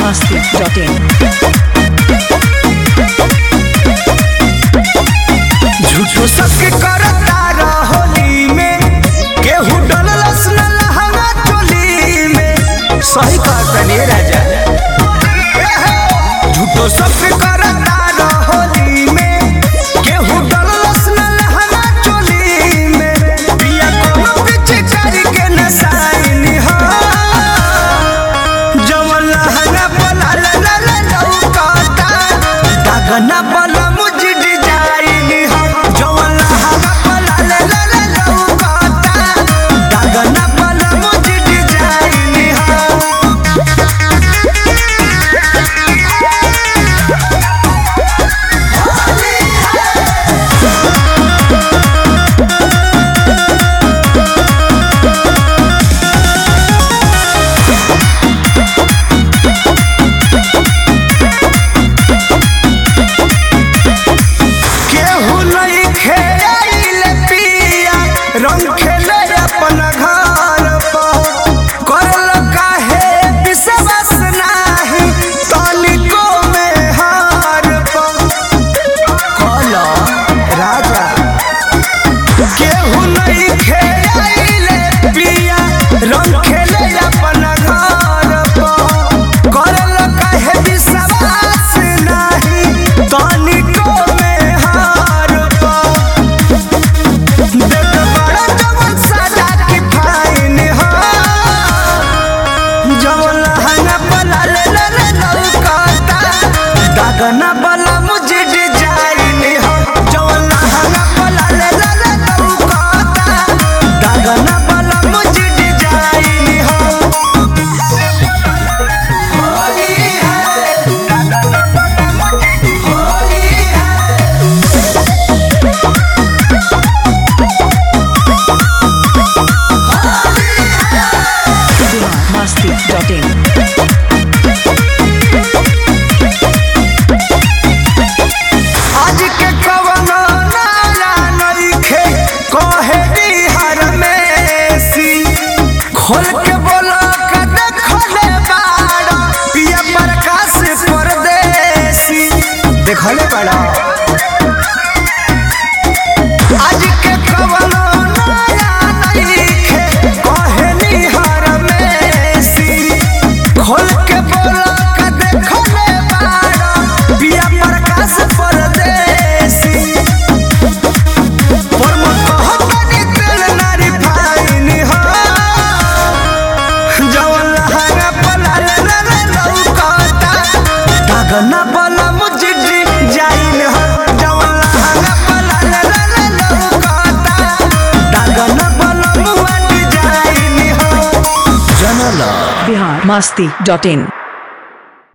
masti.in. झूठो सबके करता रहोली में केहू डललस न लहंगा चोली में सही कहता नी राजा झूठो सबके करता रहोली में केहू डललस न लहंगा चोली में पिया कोनो पीछे करी के नसाइनी हो जवन लहंगा पला ला ला ला लौकाता दागना पला मुझ डिजाइन हो जवन लहंगा पला ला ला ला लौकाता दागना पला मुझ डिजाइन हो केहू नहीं खेल पिया रंग खेले अपन घर पर करल काहे विश्वास नाही तनिको में हार पर कल राजा केहू नहीं खेल पिया रंग खेले अपन घर पर करल काहे विश्वास नाही तनिको में हार पर देख बड़ा जवन सजा की फाइन हो जवन लहंगा पला ले ले ले लौकाता दागना वाला मुझे डिजाइन हो जवन लहंगा पला ले ले ले लौकाता दागना वाला मुझे डिजाइन हो होली है होली है masti.in. आज के कवनो नाला नइखे कहे बिहार में सी खोल के बोलो का देखले बाड़ा पिया प्रकाश परदेसी देखले बाड़ा आज के कवनो नाला नइखे कहे बिहार में सी खोल के बोलो का देखले बाड़ा पिया प्रकाश परदेसी परमत कहतनी तेल नारी फाइन हो जवन लहंगा पला ले ले ले लौकाता दागना पला मुझे जाइन हो जवन लहंगा पला ले ले ले लौकाता दागना पला मुआ डिजाइन हो जनला Bihar masti.in.